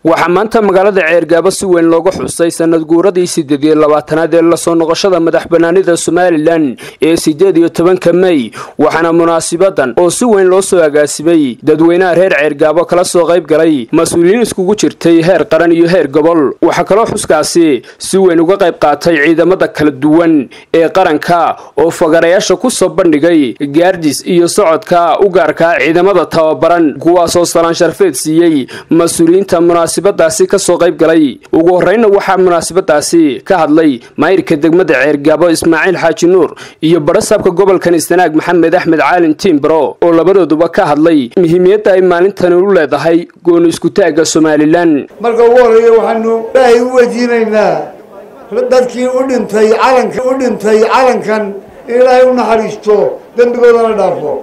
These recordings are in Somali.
waxaa maanta magaalada ceergaabo si weyn looga xusay sanad guuradii siddeed iyo labaatanaad ee lasoo noqoshada madax banaanida somalilan ee siddeed iyo tobanka mey waxaana munaasibadan oo si weyn loo soo agaasimay dadweynaha reer ceergaabo kala soo qayb galay mas-uuliyiin iskugu jirtay heer qaran iyo heer gobol waxaa kaloo xuskaasi si weyn uga qayb qaatay ciidamada kala duwan ee qaranka oo fagarayaasha ku soo bandhigay gaardis iyo socodka u gaarka ciidamada tababaran kuwaasoo salaan sharfeed siiyey mas-uuliyiinta munaasibadaasi kasoo qayb galay ugu horreynna waxaa munaasibadaasi ka hadlay maayirka degmada ceergaabo ismaaciil xaaji nuur iyo barasaabka gobolkan istanaag maxamed axmed caalin tiimbaro oo labadooduba ka hadlay muhiimiyadda ay maalintani u leedahay gooni iskutaagga somalilan marka ugu horreeya waxaanu ilaahay u weydiinaynaa dadkii u dhintay calanka u dhintay calankan in ilaahay u naxariisto dembigoodana dhaafo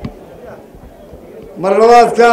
mar labaadka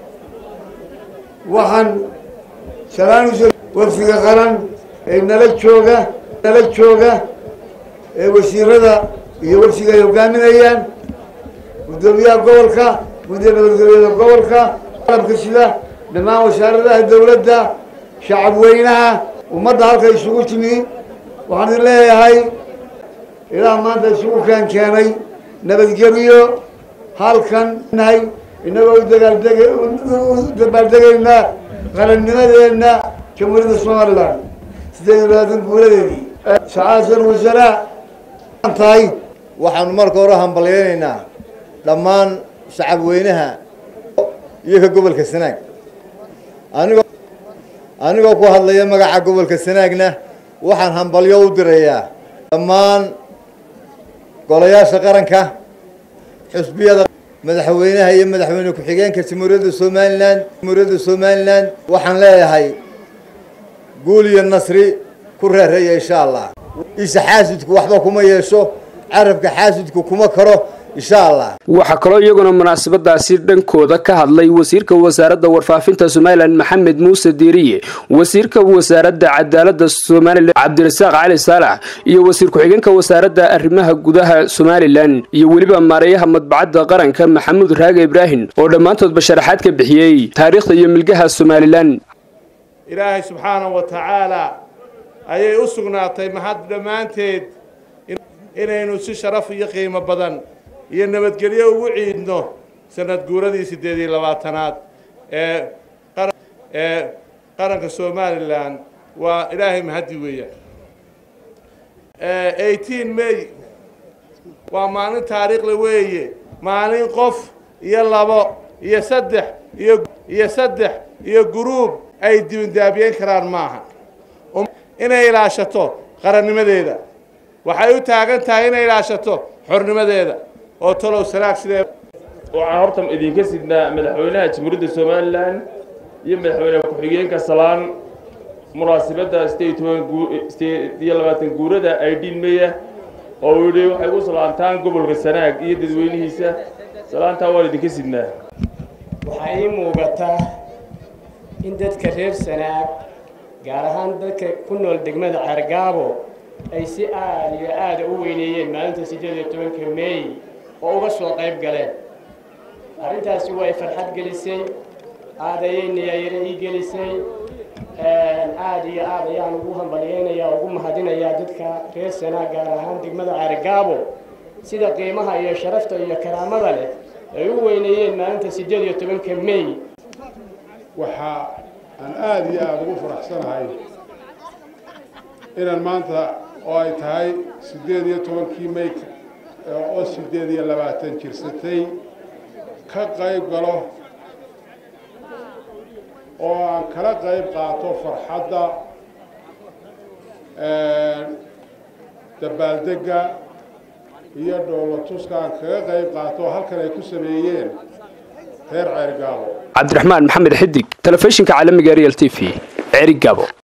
waxaan salaanusa wafdiga qaran ee nala jooga nala jooga ee wasiirada iyo wafdiga ay hogaaminayaan guddoomiyaha gobolka guddiga nabadgelyada gobolka qalabka sida dhammaan wasaaradaha dawladda shacab weynaha ummadda halka isugu timi waxaan idin leeyahay ilaah maanta isugu keen keenay nabadgelyo halkan nahay inagoo udagaaldeg u dabaaldegaynaa qarannimadeenna jamhuuriyadda somalilan siddeed iyo labaatan guuladeedii sacaasal wasaraa tahay waxaanu marka hore hambalyaynaynaa dhammaan shacab weynaha iyo ka gobolka sanaag anigoo anigoo ku hadlaya magaca gobolka sanaagna waxaan hambalyo u dirayaa dhammaan golayaasha qaranka xusbiyada madaxweynaha iyo madaxweyne ku-xigeenka jamhuuriyadda somalilan jamhuuriyadda somalilan waxaan leeyahay guul iyo nasri ku reereeya insha allah isha xaasidku waxba kuma yeesho carabka xaasidku kuma karo insha allah waxaa kaloo iyaguna munaasabadaasi dhankooda ka hadlay wasiirka wasaaradda warfaafinta somalilan maxamed muuse diiriye wasiirka wasaaradda cadaaladda somalilan cabdirasaaq cali saalax iyo wasiir ku-xigeenka wasaaradda arrimaha gudaha somalilan iyo weliba maareeyaha madbacadda qaranka maxamuud raage ibraahim oo dhammaantoodba sharaxaad ka bixiyey taariikhda iyo milgaha somalilan ilaahay subxaanahu wa tacaala ayay u sugnaatay mahad dhammaanteed inaynu si sharaf iyo qiimo badan iyo nabadgelyo ugu ciidno sanad guuradii siddeed iyo labaatanaad ee ee qaranka somalilan waa ilaahay mahaddi weeyaan eighteen may waa maalin taariikhla weeye maalin qof iyo labo iyo saddex iyo iyo saddex iyo guruub ay dibindaabiyeyn karaan maaha inay ilaashato qarannimadeeda waxay u taagan tahay inay ilaashato xornimadeeda oo talow sanaag sidee waxaan horta idinka sidnaa madaxweynaha jamhuuriyadda somalilan iyo madaxweyne ku-xigeenka salaan munaasibadda sideed toban sideed iyo labaatan guurada aydhiin meya oo uu yidhi waxay u salaantaan gobolka sanaag iyo dadweynihiisa salaantaa waan idinka sidnaa waxaa ii muugataa in dadka reer sanaag gaar ahaan dadka ku nool degmada ceergaabo ay si aada iyo aada u weyneeyeen maalinta siddeed iyo tobanka meey oo uga soo qayb galeen arrintaasi way farxad gelisay aada ayay niyaayare ii gelisay aada iyo aad ayaan ugu hambalyaynayaa ugu mahadinayaa dadka reer sanaa gaar ahaan degmada ceergaabo sida qiimaha iyo sharafta iyo karaamada leh ay u weyneeyeen maalinta siddeed iyo tobanka meey waxa aan aada iyo aada ugu faraxsanahay inaan maanta oo ay tahay siddeed iyo tobankii may oo siddeed iyo labaatan jirsatay ka qayb galo oo aan kala qayb qaato farxadda dabaaldegga iyo dhoolatuska aan kaga qayb qaato halkan ay ku sameeyeen reer ceergaabo cabdiraxmaan maxamed xidig telefishinka caalamiga real t v ceerigaabo